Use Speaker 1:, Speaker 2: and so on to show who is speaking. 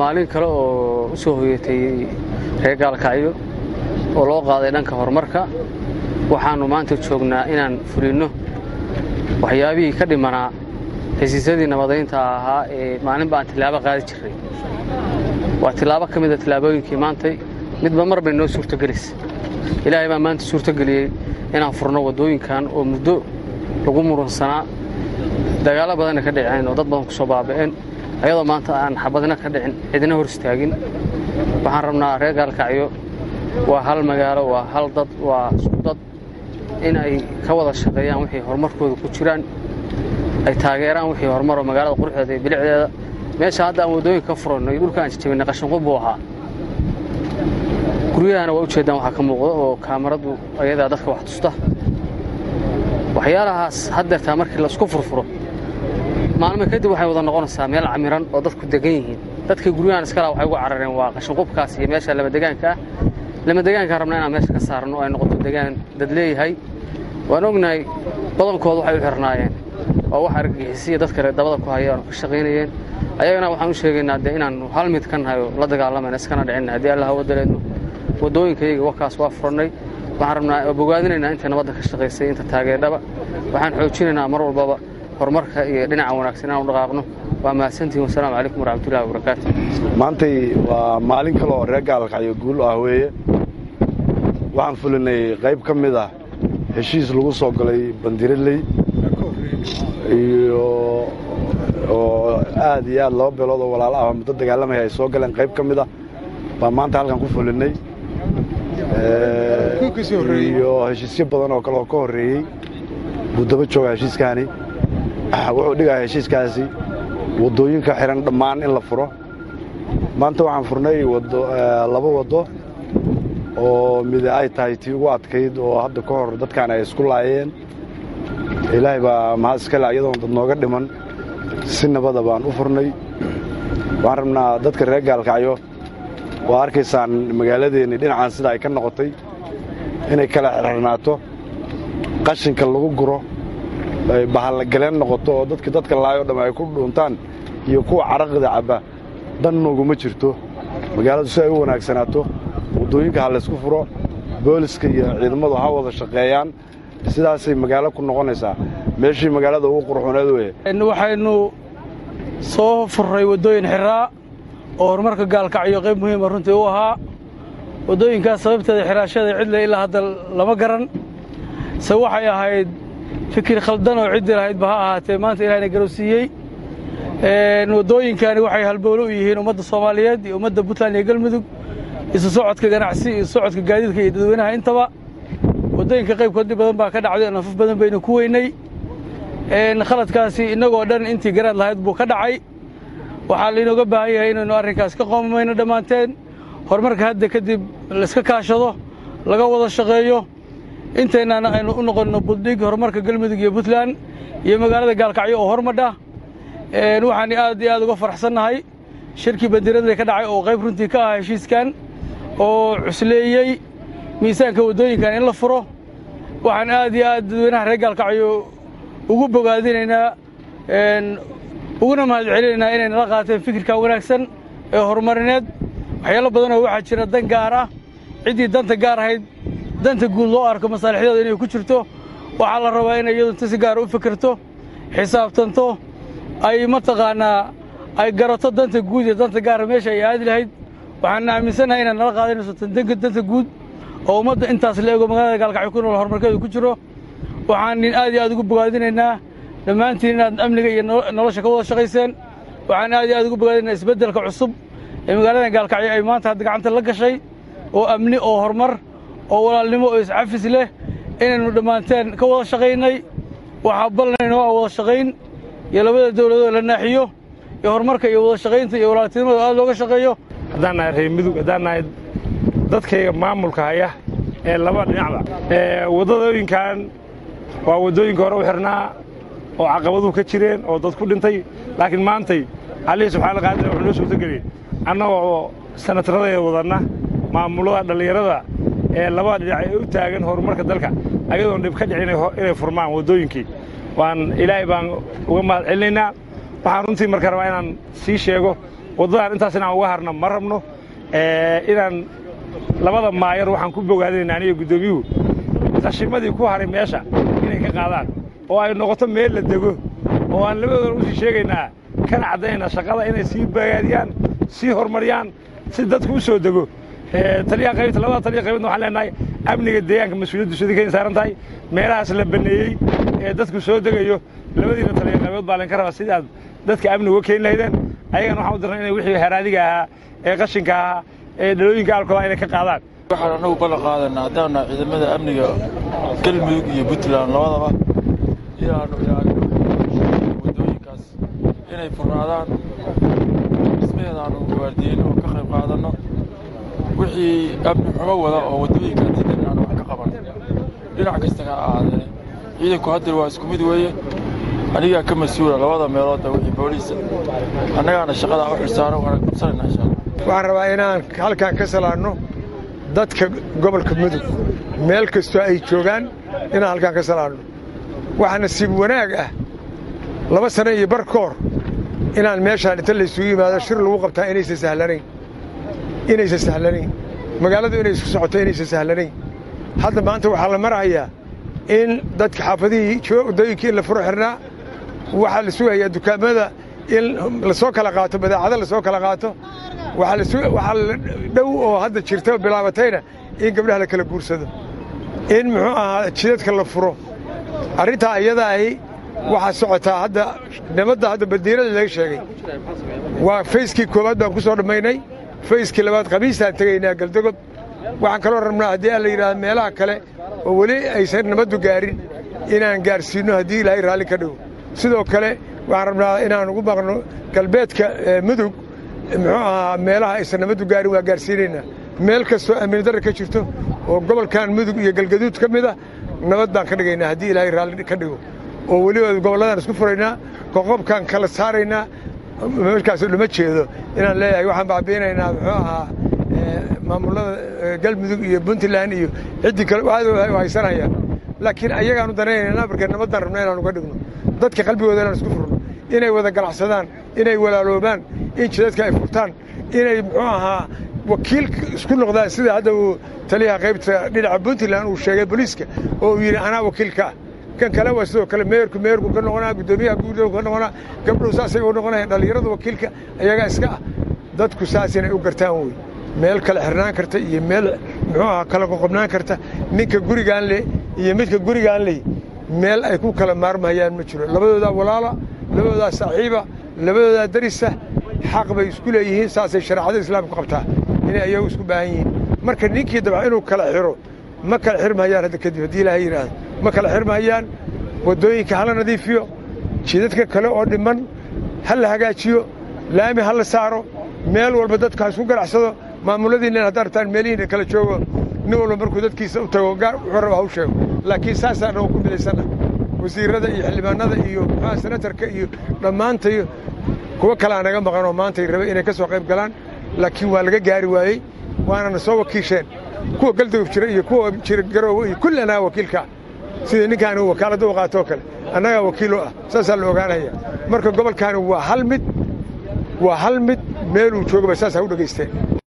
Speaker 1: maalin kale oo u soo hoyatay reer gaalkacyo oo loo qaaday dhanka horumarka waxaannu maanta joognaa inaan fulinno waxyaabihii ka dhimanaa hesiisyadii nabadaynta ahaa ee maalinba aan tillaabo qaadi jirray waa tillaabo ka mida tillaabooyinkii maantay midba mar bay noo suurtogelaysa ilaahay baa maanta suurtogeliyey inaan furno waddooyinkan oo muddo lagu murunsanaa dagaallo badanna ka dhiceen oo dad badan ku soo baaba'een ayadoo maanta aan xabadna ka dhicin cidina hor istaagin waxaan rabnaa reer gaalkacyo waa hal magaalo waa hal dad waa isku dad in ay ka wada shaqeeyaan wixii horumarkooda ku jiraan ay taageeraan wixii horumaroo magaalada quruxdeeda iyo bilicdeeda meesha hadda aan waddooyinka ka furanno iyo dhulka aan jajabinay qashinqub buu ahaa guryahana waa ujeeddaan waxaa ka muuqda oo kaamaradu ayadaa dadka wax tusta waxyaalahaas haddeertaa markii laisku furfuro maalmo kadib waxay wada noqonaysaa meel camiran oo dadku degan yihiin dadka guryahan iskala waxay ugu carareen waa qashinqubkaas iyo meesha lamadegaanka ah lamadegaankaan rabnaa inaan meesha ka saarno ay noqoto degaan dad leeyahay waan ognahay badankooda waxay u xirnaayeen oo wax argagixisiya dad kale dabada ku haya aanu ka shaqaynayeen ayagana waxaan u sheegaynaa dee inaannu hal mid ka nahay oo la dagaalamayna iskana dhicinna haddii alla hawa daleedno waddooyinkayaga wakaas waa furannay waxaan rabnaa bogaadinaynaa inta nabadda ka shaqaysay inta taageerdhaba waxaan xoojinaynaa mar walbaba horumarka iyo dhinaca wanaagsan inaanu dhaqaaqno waa mahadsantihin wasalaamu calaykum waraxmatullahi wabarakaatu
Speaker 2: maantay waa maalin kale oo reer gaalkacyo guul ah weeye waxaan fulinay qayb ka mid ah heshiis lagu soo galay bandiraley iyo oo aad iyo aad laba beelood oo walaalo ah muddo dagaalamaya ay soo galeen qayb ka mid ah baa maanta halkan ku fulinay iyo heshiisyo badan oo kale oo ka horreeyey buu daba jooga heshiiskaani wuxuu dhigaya heshiiskaasi waddooyinka xihan dhammaan in la furo maanta waxaan furnay laba waddo oo mid ay tahay tii ugu adkayd oo hadda ka hor dadkaan ay isku laayeen ilaahay baa mahad iskale ayadoon dad nooga dhiman si nabada baan u furnay waxaan rabnaa dadka reer gaalkacyo waa arkaysaan magaaladeenni dhinacaan sida ay ka noqotay inay kala xirxirnaato qashinka lagu guro ay bahallagaleen noqoto oo dadki dadka laayoo dhamm ay ku dhuuntaan iyo kuwa caraqda cabba dan nooguma jirto magaaladu si ay u wanaagsanaato waddooyinka ha laysku furo booliska iyo ciidamadu ha wada shaqeeyaan sidaasay magaalo ku noqonaysaa meeshii magaalada ugu qurxuneed weye
Speaker 3: waxaynu soo furray waddooyin xiraa oo horumarka gaalkacyo qayb muhiima runtii u ahaa waddooyinkaas sababteeda xiraashada cidle ilaa hadda lama garan se waxay ahayd fikir khaldan oo ciddii lahaydba ha ahaatee maanta ilahayna garowsiiyey waddooyinkani waxay halbowlo u yihiin ummadda soomaaliyeed iyo ummadda puntland iyo galmudug isu socodka ganacsi iyo socodka gaadiidka iyo dadweynaha intaba waddooyinka qaybkoodii badan baa ka dhacday nafaf badan baynu ku weynay khaladkaasi innagoo dhan intii garaad lahayd buu ka dhacay waxaa lainooga baahan yahay inaynu arrinkaas ka qoomamayno dhammaanteen horumarka hadda kadib laiska kaashado laga wada shaqeeyo intaynaan aynu u noqonno buddhig horumarka galmudug iyo puntland iyo magaalada gaalkacyo oo hormadha waxaan aad iyo aad uga faraxsannahay shirkii bandiradle ka dhacay oo qayb runtii ka ah heshiiskan oo cusleeyey miisaanka waddooyinkan in la furo waxaan aad iyo aad dadweynaha reer gaalkacyo ugu bogaadinaynaa uguna mahad celinaynaa inay nala qaateen fikirka wanaagsan ee horumarineed waxyaalo badanoo waxaa jira dan gaar ah ciddii danta gaar ahayd danta guud loo arko masaalixdeeda inay ku jirto waxaa la rabaa inay iyadu inta si gaara u fikirto xisaabtanto ay mataqaannaa ay garato danta guud iyo danta gaara meesha ay aadi lahayd waxaan aaminsannahay inaad nala qaadanayso danta guud oo ummadda intaas la ego magaalada gaalkacyo ku nool horumarkeedu ku jiro waxaan nin aad iyo aad ugu bogaadinaynaa dhammaantiin inaad amniga iyo nolosha ka wada shaqayseen waxaan aad iyo aad ugu bogaadinaynaa isbeddelka cusub ee magaalada gaalkacyo ay maanta hadda gacanta la gashay oo amni oo horumar oo walaalnimo oo iscafis leh inaynu dhammaanteen ka wada shaqaynay waxaa balnaynoo ah wada shaqayn iyo labada dawladoo la naaxiyo iyo horumarka iyo wada shaqaynta iyo walaaltinimada aad looga shaqeeyo
Speaker 4: haddaan nahay reer midug haddaan nahay dadkayga maamulka haya ee laba dhinacba waddadooyinkan waa waddooyinka hore u xirnaa oo caqabaduhu ka jireen oo dad ku dhintay laakiin maantay allihii subxaana qaadir wuxuu noo suurtageliyey annagoo sanataradaya wadanna maamulada dhallinyarada ee labada dhinac ee u taagan horumarka dalka ayadoon dhib ka dhicin inay furmaan waddooyinkii waan ilaahay baan uga mahad celinaynaa waxaan runtii marka rabaa inaan sii sheego waddadan intaas inaan uga harna ma rabno inaan labada maayar waxaan ku bogaadinayna aniga guddoomiyuhu qashimadii ku haray meesha inay ka qaadaan oo ay noqoto meel la dego oo aan labadoodan usii sheegaynaa kana caddaynaa shaqada inay sii bagaadiyaan sii horumariyaan si dadku u soo dego taliyaha qaybta labada taliya qaybadna waxaan leenahay amniga deegaanka mas-uuliyaddu sidii kay saaran tahay meelahaas la banneeyey ee dadku soo degayo labadiina taliya qaybood baa laynka rabaa sidii aad dadka amniga uga keeni lahaydeen ayagana waxaan u dirnay inay wixii haraadiga ahaa ee qashinka ahaa ee dhalooyinka alkooda inay ka qaadaan
Speaker 5: waxaan annagu ballan qaadanaa haddaanna ciidamada amniga galmudug iyo puntland labadaba inaannu ilaalino waddooyinkaas inay furnaadaan dhismaheedaannu waardiyeyno oo ka qayb qaadanno wixii amni xumo wada oo waddooyinka diidan inaannu wax ka qabanno dhinac kastana ha ahaadee ciidanku haddeer waa isku mid weeye anigaa ka mas-uula labada meeloodda wixii booliisa annagaana shaqadaa u xilsaano waana qabsanayna insha allah
Speaker 6: waxaan rabaa inaan halkaan ka salaanno dadka gobolka mudug meel kastoo ay joogaan inaan halkaan ka salaanno waxaa nasiib wanaag ah laba sano iyo bar ka hor inaan meeshaan inta laysugu yimaado shir lagu qabtaa inaysan sahlanayn inaysan sahlanayn magaaladu inay isku socoto inaysan sahlanayn hadda maanta waxaa la marahayaa in dadka xaafadihii waddooyinkii in la furo xirnaa waxaa la sugayaa dukaamada in lasoo kala qaato badeecado lasoo kala qaato waxaa la dhow oo hadda jirta bilaabatayna in gabdhaha la kala guursado in muxuu ahaa jidadka la furo arrintaa iyada ahi waxaa socotaa hadda nabadda hadda badiinada laga sheegay waa fayskii koowaad baan ku soo dhammaynay fayskii labaad khamiistaan tegaynaa galdogob waxaan kaloo rabnaa haddii aan la yidhahdo meelaha kale oo weli aysan nabaddu gaarin inaan gaarsiinno haddii ilaahay raalli ka dhigo sidoo kale waxaan rabnaa inaan ugu maqno galbeedka mudug muxuu ahaa meelaha aysan nabaddu gaarin waa gaarsiinaynaa meel kastoo amni darra ka jirto oo gobolkan mudug iyo galgaduud ka mid a nabad baan ka dhigaynaa haddii ilaahay raalli ka dhigo oo weliba gobolladaan isku furaynaa qoqobkaan kala saaraynaa markaas lama jeedo inaan leeyahay waxaan baabiinaynaa muxuu ahaa maamullada galmudug iyo puntland iyo ciddii kale waxaad haysanayaan laakiin ayagaanu danaynaynaa marka nabaddaan rabna inaan uga dhigno dadka qalbigooda inaan isku furno inay wada ganacsadaan inay walaaloobaan in jidadka ay furtaan inay muxuu ahaa wakiil isku noqdaan sida hadda uu taliyaha qaybta dhinaca puntland uu sheegay booliiska oo uu yidhi anaa wakiilka ah kan kale waa sidoo kale meerku meerku ka noqonaa guddoomiyaha guudahu ka noqonaa gabdhuhu saasay u noqonayaan dhallinyarada wakiilka ayagaa iska ah dadku saas inay u gartaan wey meel kale xirnaan karta iyo meel muxuu ahaa kala qoqobnaan karta ninka gurigaan leh iyo midka gurigaan leh meel ay ku kala maarmahayaan ma jiro labadoodaa walaala labadoodaa saaxiiba labadoodaa darisa xaq bay isku leeyihiin saasay shareecada islaamku qabtaa inay ayagu isku baahan yihiin marka ninkii dabca inuu kala xiro ma kala xirmahayaan hadda kadib haddii ilaahay yidhaahdo ma kala xirmahayaan waddooyinka hala nadiifiyo jidadka kale oo dhimman ha la hagaajiyo laami ha la saaro meel walba dadku ha isku ganacsado maamuladiinna haddaad rabtaan meelihiina kala joogo nin walba markuu dadkiisa u tago gaar wuxuu raba ha u sheego laakiin saasaan oo ku midaysanna wasiirrada iyo xildhibaanada iyo muxuuha senatarka iyo dhammaantayo kuwo kalea naga maqan oo maantay rabe inay ka soo qayb galaan laakiin waa laga gaari waayey waanana soo wakiisheen kuwa galdogob jira iyo kuwa jira garoowe iyo kulli annaga wakiilkaa sida ninkaani wakaaladda u qaatoo kale annagaa wakiilo ah saasaa la ogaanaya marka gobolkaani waa hal mid waa hal mid meeluu joogaba saas ha u dhegaysteen